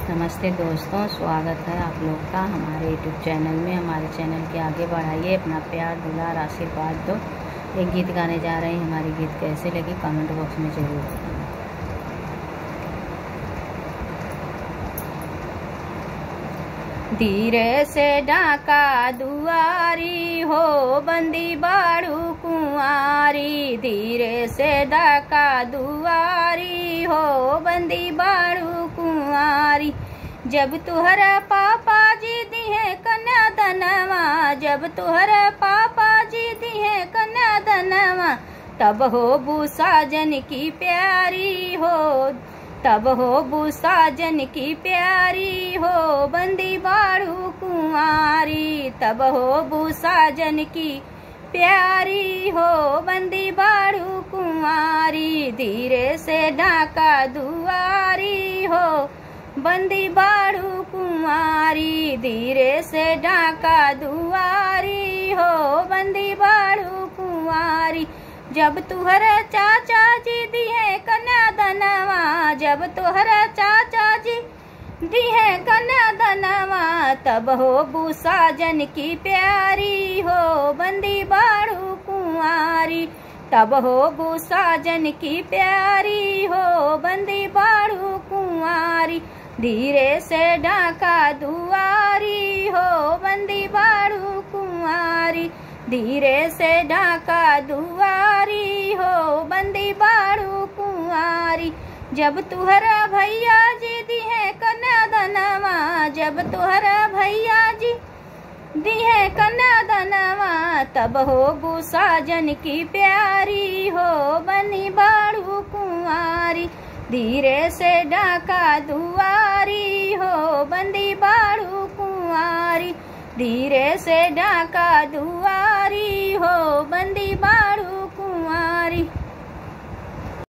नमस्ते दोस्तों स्वागत है आप लोग का हमारे यूट्यूब चैनल में हमारे चैनल के आगे बढ़ाइए अपना प्यार दुलार आशीर्वाद दो एक गीत गाने जा रहे हैं हमारी गीत कैसे लगी कमेंट बॉक्स में ज़रूर बताना धीरे से डाका दुआरी हो बंदी बाड़ू कुंवारी धीरे से डाका दुआरी हो बंदी बाड़ू कुंवारी जब तुहरा पापा जी दी है कन्या धनवा जब तुहरा पापा जी दी है कन्या धनवा तब हो भूसाजन की प्यारी हो तब हो भूसाजन की प्यारी हो बंदी बाड़ू कुंवारी तब हो भूसाजन की प्यारी हो बंदी बाड़ू कुंवारी धीरे से ढाका दुआरी हो बंदी बाड़ू कुंवारी धीरे से ढाका दुआरी हो बंदी बाड़ू कुंवारी जब तुहरा चाचा जी दी है कन्या धनवा जब तुहरा चाचा जी दी है कन्या धनवा तब हो भूसाजन की प्यारी हो बंदी बाड़ू कुंवारी तब हो भूसाजन की प्यारी हो बंदी बाड़ू कुंवारी धीरे से ढाका दुआरी हो बंदी बाड़ू कुंवारी धीरे से ढाका दुआरी हो बंदी बाड़ू कुंवारी जब तुहरा भैया जी दी है कन्या धनवा जब तुहरा भैया जी दी है कन्या धनवा तब हो भूसाजन की प्यारी हो बनी बाड़ू कुंवारी धीरे से ढाका दुआरी हो बंदी बाड़ू कुंवारी धीरे से ढाका दुआरी हो